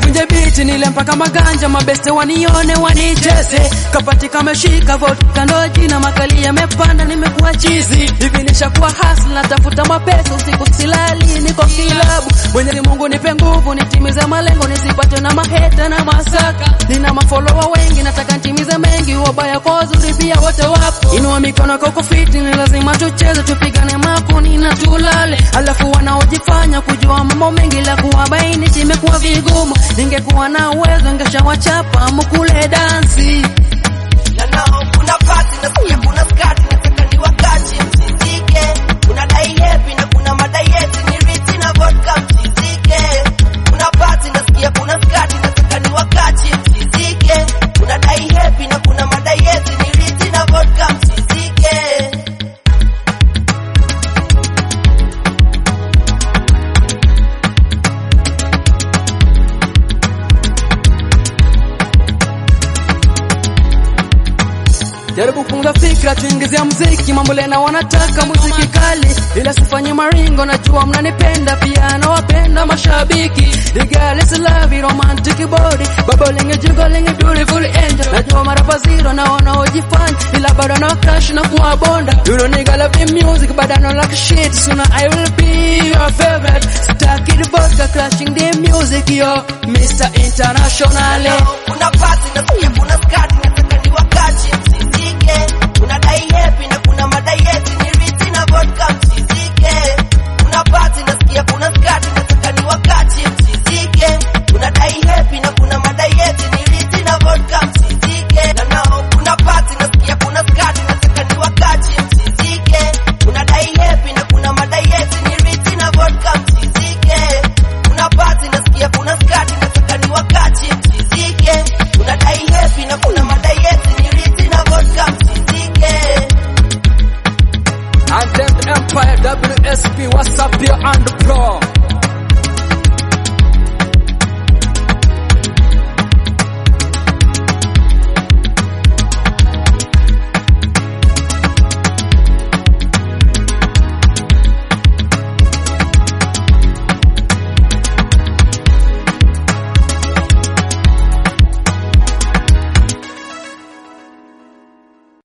nivunje biti nile mpaka maganja mabeste wanione wanicheze kapati kameshika vodka ndo jina makali yamepanda nimekuwa chizi hivi nishakuwa hasla natafuta mapesa usiku silali niko kilabu mwenyezi mungu nipe nguvu nitimize malengo nisipate na maheta na masaka nina mafolowa wengi nataka ntimize mengi wabaya kwa wazuri pia wote wapo inua mikono kwa kufiti ni lazima tucheze tupigane makuni na tulale alafu wanaojifanya kujua mambo mengi la kuwabaini imekuwa vigumu ningekuwa na uwezo ngeshawachapa mukule dansi na nao kuna pati nasikia kuna skati nataka ni wakati msizike kuna dai happy na kuna madai eti ni rich na vodka msizike kuna pati nasikia kuna skati nataka ni wakati msizike kuna dai happy na kuna madai eti ni rich na vodka msizike jaribu kupunga fikra tuingizia mziki mambo lena wanataka muziki kali ila sifanyi maringo najua mnanipenda pia nawapenda mashabiki The girl is lovely, romantic body bubbling a jiggling a beautiful angel najua marapa zero na wanaojifanya ila bado na crash na kuwa bonda you know nigga love the music but I don't like shit soon I will be your favorite stuck in the vodka crashing the music yo Mr. International kuna pati nasikia kuna skati